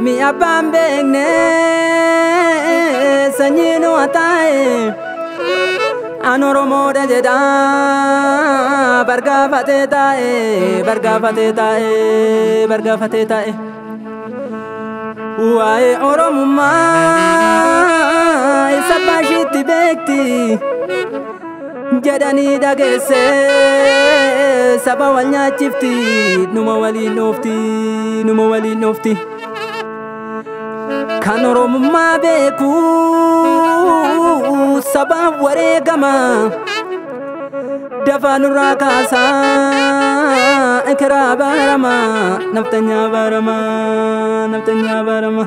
Ormi abbaan beekne sanyii nu taa'e an Oromoodha jedha bargaafatee taa'e bargaafatee taa'e bargaafatee taa'e. Waa'ee Oromummaa isa baashiitti beekti jedhanii dhageesse saba wal nyaachifti numa waliin dhoofti numa waliin dhoofti. Kan Oromummaa beeku sabaaf wareegama dafaa nurraa kaasaa ekeraa baarama naftanyaa baarama naftanyaa baarama.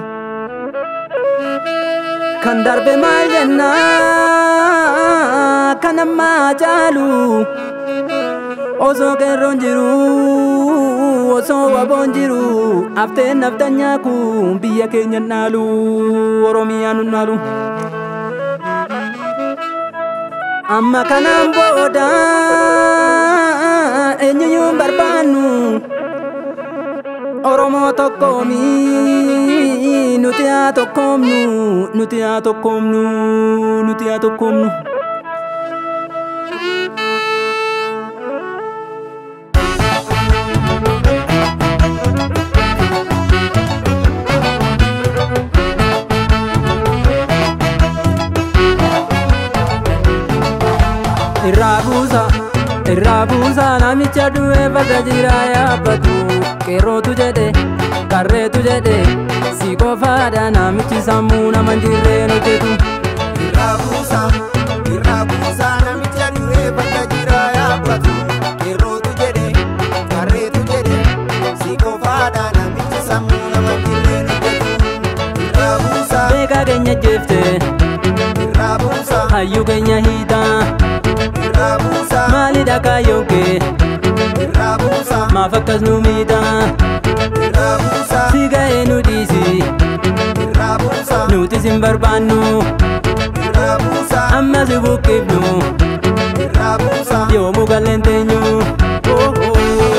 Kan darbe maal jenna kan ammaa caalu osoo qeerroon jiru osoo waboon jiru hafteen naftanyaa kun biyya keenya naalu oromiyaa nu naalu. Amma kanaan booda eenyuyyuu barbaannu Oromoo tokkoomi nuti haa tokkoomnu nuti haa tokkoomnu nuti haa tokkoomnu. irraa buusa irraa buusa namicha du'ee farda jira yaabbatu qeerrootu jedhe qarreetu jedhe si qofaadha namichi sammuu nama hin jirreen hojjetu. Irraa buusa, irraa buusa namicha du'ee farda jira yaabbatu. Qeerrootu jedhe, qarreetu jedhe, si qofaadha namichi sammuu nama hin jirreen hojjetu. Irraa buusa, Beekaa keenya jeefte irraa buusa, hayyuu keenya hiitaa irraa buusa, maalidha kaayyoon kee irraa buusa, maaf akkas nu miidhaa irraa buusa, si ga'ee nu dhiisi irraa buusa, nutis hin barbaannu irraa buusa, amma si buqqifnu irraa buusa. yoomuu galleen teenyu. Oh, oh.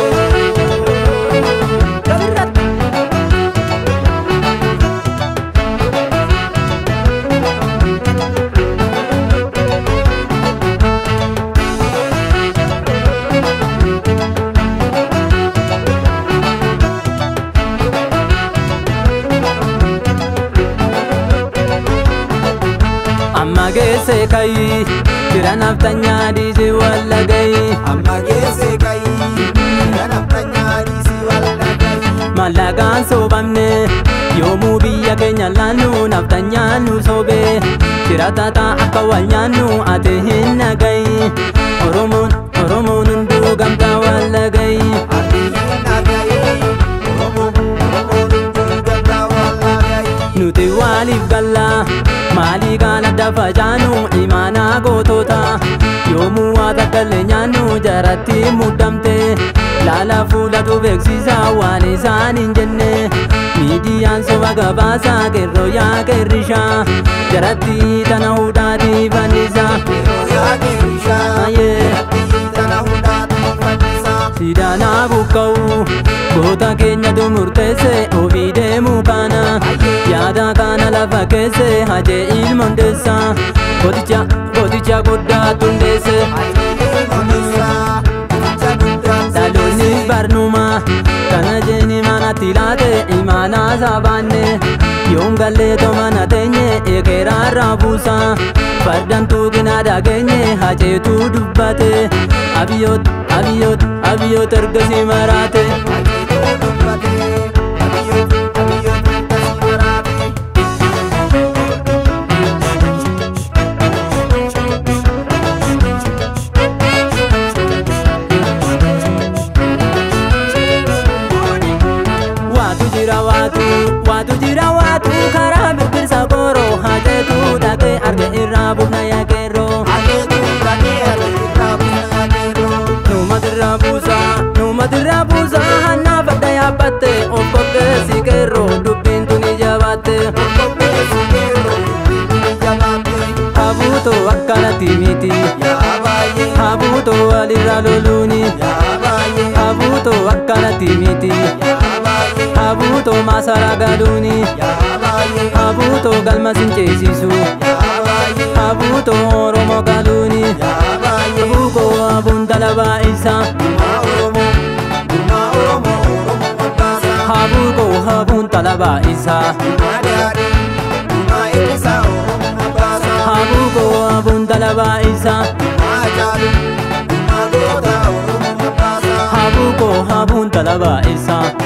amma geesse kayi jira naftanyaa dhiisi walla gayi Amma geesse kayii, kan aftanyaa dhiisii walda kayii. mallaqaan soobamne yoomuu biyya keenya laannu naftanyaa nu sobe jira tata akka wal nyaannu ate hin nagayi oromoon oromoon hunduu gamtaa walla gayi nuti waaliif galla maalii kaan adda facaanu imaanaa gootota yoomuu waa takkaillee nyaannu jaratti muddamte laala fuulatu beeksisa waan isaan hin jenne miidiyaan soba gabaasa qeerroo yaa qeerrisha jaratti tana hudhaati fannisa sidaanaa buqqa'u goota keenyatu murteesse ofii deemuu kana yaada kana lafa keesse hajee ilmondeessa gooticha gooticha guddaa tundeesse dhaloonni barnuma kana jeeni manatti laate imaanaa saabaanne yoom gallee tomana teenye ekeeraarraa buusa fardamtuu gina dhageenye haceetu dubbate abiyyoot abiyyoot abiyyoot ergasii maraate. Waatu jira waatu waatu jira waatu karaa birbirsa koroo haceetu dhaqee arge irraa bufna yaaqeerroo. Numatirraa buusa numatirraa buusa hannaa fadda yaabbatte of qopheessi qeerroo dubbiin tuni jabaatte. Habuutoo akkanatti miti habuutoo walirra loluuni habuutoo akkanatti miti Abuutoo maasaraa galuuni yaa baay'ee Abuutoo galma sinceesisu yaa baay'ee Abuutoo Oromoo galuuni yaa baay'ee Abuukoo abuun dalabaa isaa Gumaa Oromoo Gumaa Oromoo Oromoo Mombaasaa Abuukoo abuun dalabaa isaa Gumaa Daadhii Gumaa Eebbisaa Oromoo Mombaasaa Abuukoo abuun dalabaa isaa Gumaa Jaaluu Gumaa Goota Oromoo Mombaasaa Abuukoo abuun dalabaa isaa